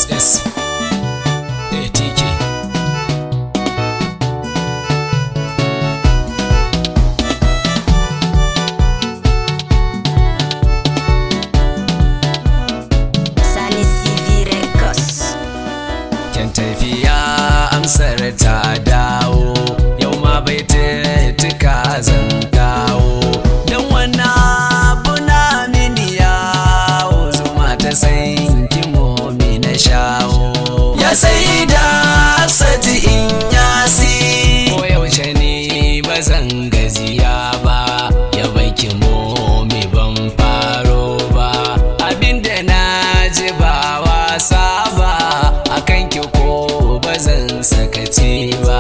ss atk Sani CV Records. Kyan tafiya amsar ta dawo yau ma bai tuka zan dawo don wannan abu na mini yawo zuma ta san kimomi na shawo ya sai da sati in yasi ko yaushe ne ba zan gaziya ba ya baki momi ban faro ba abinda na ji ba wasa ba akan ki ko ba zan sakaci ba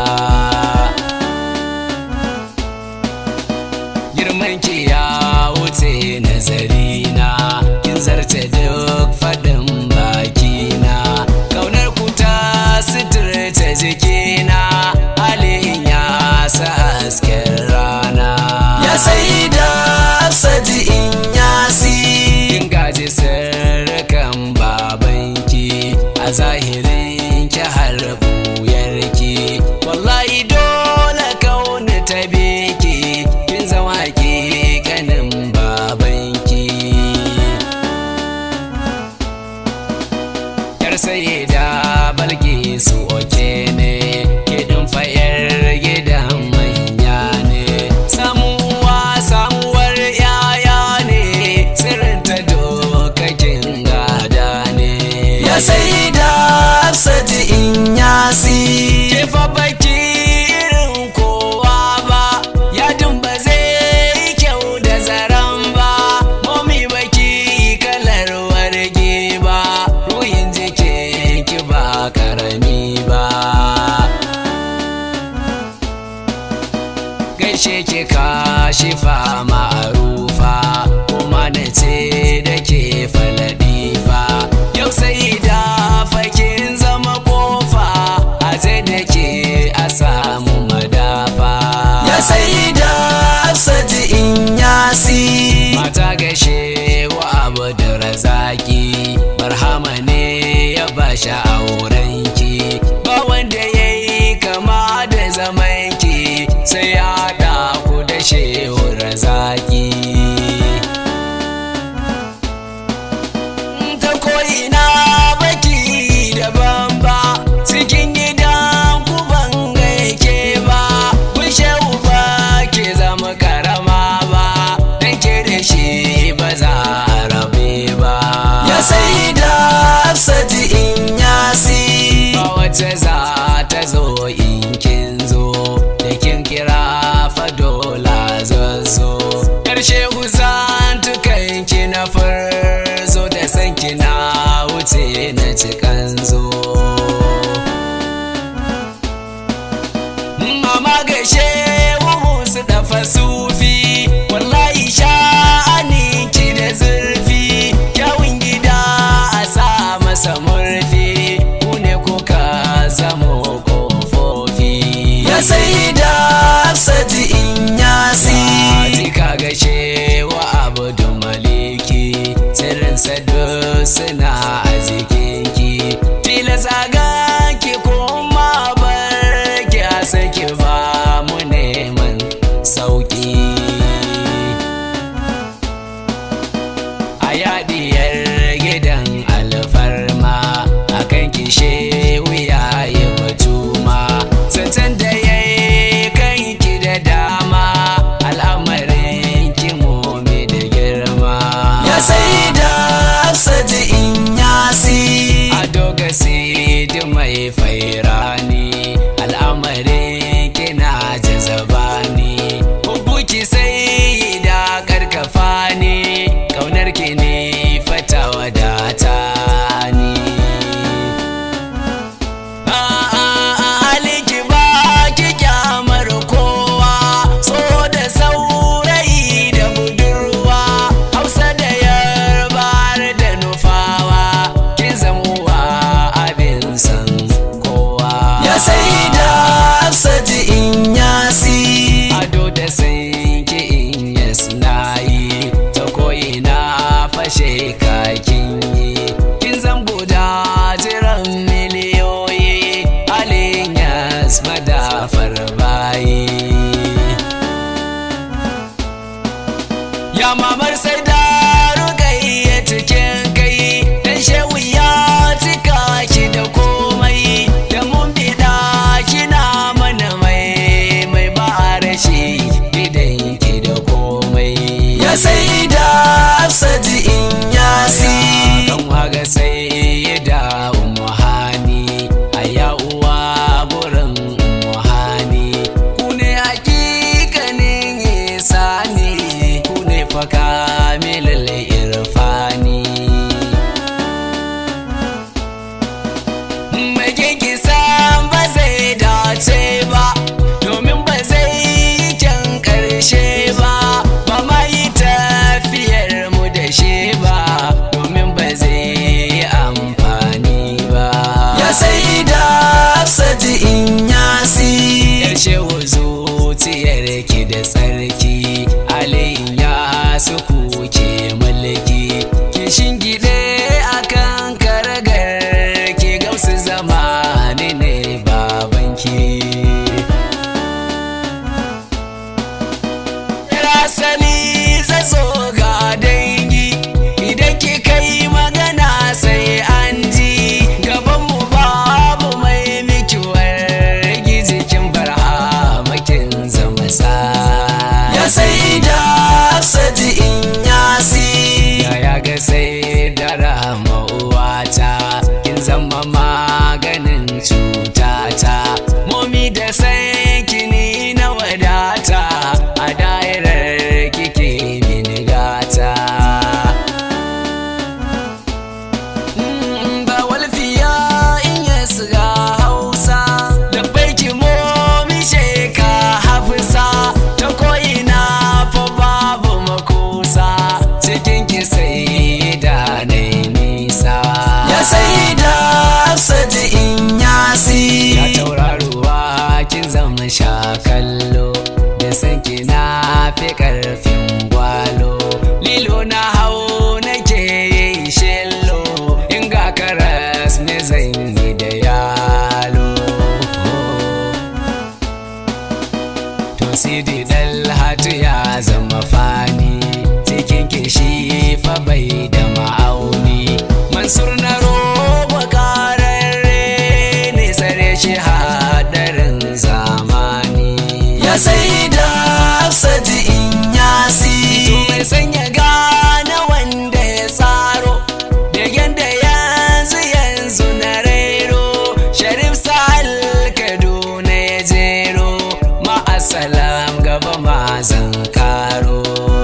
girman ki ya wuce nazari na kin zarce duk faɗin baki na kaunar ku ta suturta jikina halin ya sa hasken rana ya sai da sadi in yasi kin gaji sirrikan babanki a zahirin ki har buyarki wallahi dole kauni ta beki kin zama ki kanin babanki yar sai da balki su oke ne kidin fayar gidan manya ne samuwa samuwar yaya ne sirrin ta dokakin gada ne ya sai da sadi in yasi ke fa baki irin kowa ba yadin ba zai yi kyau da zaren ba momi baki kalar warge ba ruhin jikin ki ba karami ba gaishe ki kashi fama rufa kuma na ce da ke faladi fa yau sai da fakin zama kofa a zai da ke a samu madafa ya sai da sadi in yasi mata gaishe wa abu da razaki barhama ne ya bashi aurenki ba wanda ya yi kama da zamanki sai ya haɗa ku da shehu razaki ta ko'ina baki daban ba cikin gidan ku ban gaike ba kun shehu ba ke zama karama ba dan ke da shi ba za a rabe ba ya sai da sadi in yasi ba wacce za ta zo in kin zo da kin kira fa dola zazzo karshe huzan tukan ki na farzo da san ki na wuce na cikan zo mama gashe musu da fasufi wallahi sha'ani ki da zurfi kyawun gida a sa masa murfi ku ne kuka zamo kofofi ya sai da sadi in yasi ka gashe wa abu maliki sirrin sadu suna a jikinki ki san ba zai dace ba domin ba zai yi kyan karshe ba ba ma yi tafiyar mu da shi ba domin ba zai yi amfani ba ya sai da sadi in yasi ya shehu zuciyar ki da tsarki alayin ya su kuke mulki ki shingide akan karagar ki gausu zamani ne babanki Rasali zazo ga dangi idan ki kai magana sai an ji gabanmu babu mai mikiwar gizikin barhamakin zama sa ya sai da saji in yasi ya ya ga sai da rama uwata kin zama maganin cutata momi da sai kini na wadata a dairar kike mini gata Mm, ba walfiya in ya siga hausa da baiki momi sheka hafisa ta ko'ina fa babu makusa cikin ki sai da nai nisa ya sai da sadi in yasi ya tauraruwa kin zama sha kallo da san ki na fi karfin gwalo lilo na hau nake yi shello in ga karas ne zan yi da yalo to sidi dalhatu ya zama fani cikin kishi fa bai da ma'auni mansur na roba kararre ne tsare shi hadarin zamani ya sai da sadi in yasi to mai sanya gane wanda ya tsaro da yanda yanzu yanzu na rero sharif sahal kaduna ya jero ma'asalam gaba ma zan karo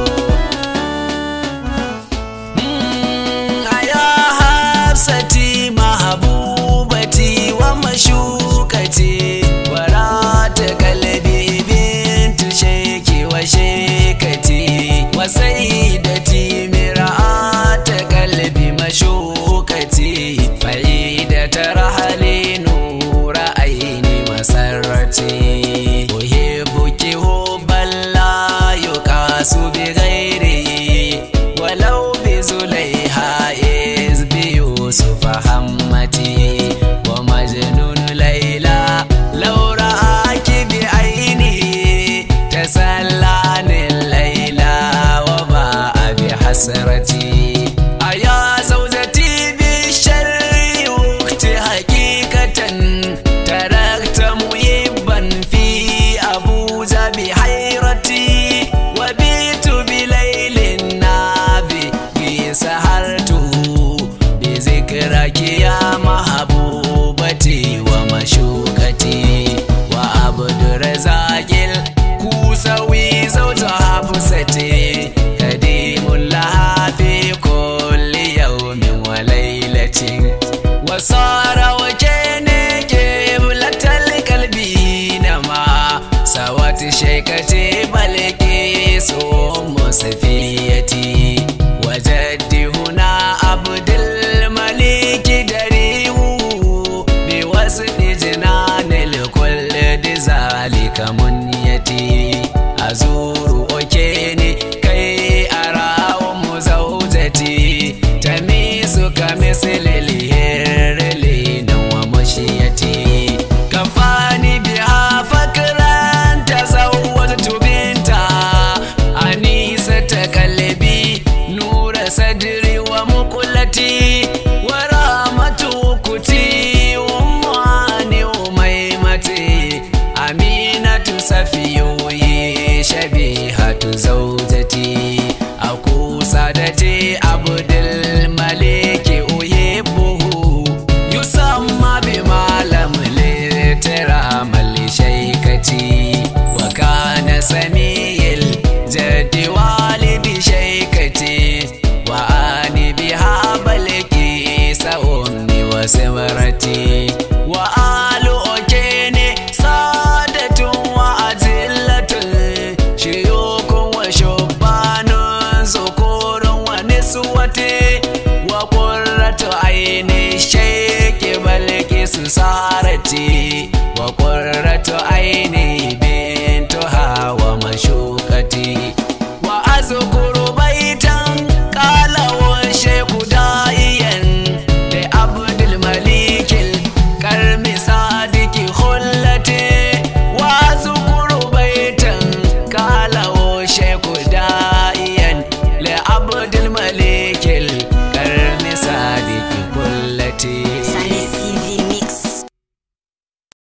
Mm, aya hafsati mahabubati wa mashukati warata kalbi bintu sheki wa shekati wa saidati mira'ata kalbi mashukati fa'idata rahali nura aini masarrati uhibbuki hubban la yuqasu bi ghairi walau bi zulaiha iz bi yusuf hammati wa majnun layla law ra'aki bi ainihi tasallani layla wa ba'a bi hasrati aya zawjati bi sharri waqti haqiqatan tarakta muhibban fi abuja bi hayrati wa bitu bi laylin nabi bi sahartu bi zikraki ya mahabubati wa mashukati wa abdurazaqil kusawi zawja hafsati kadimul laha fi kulli yawmin wa laylatin wa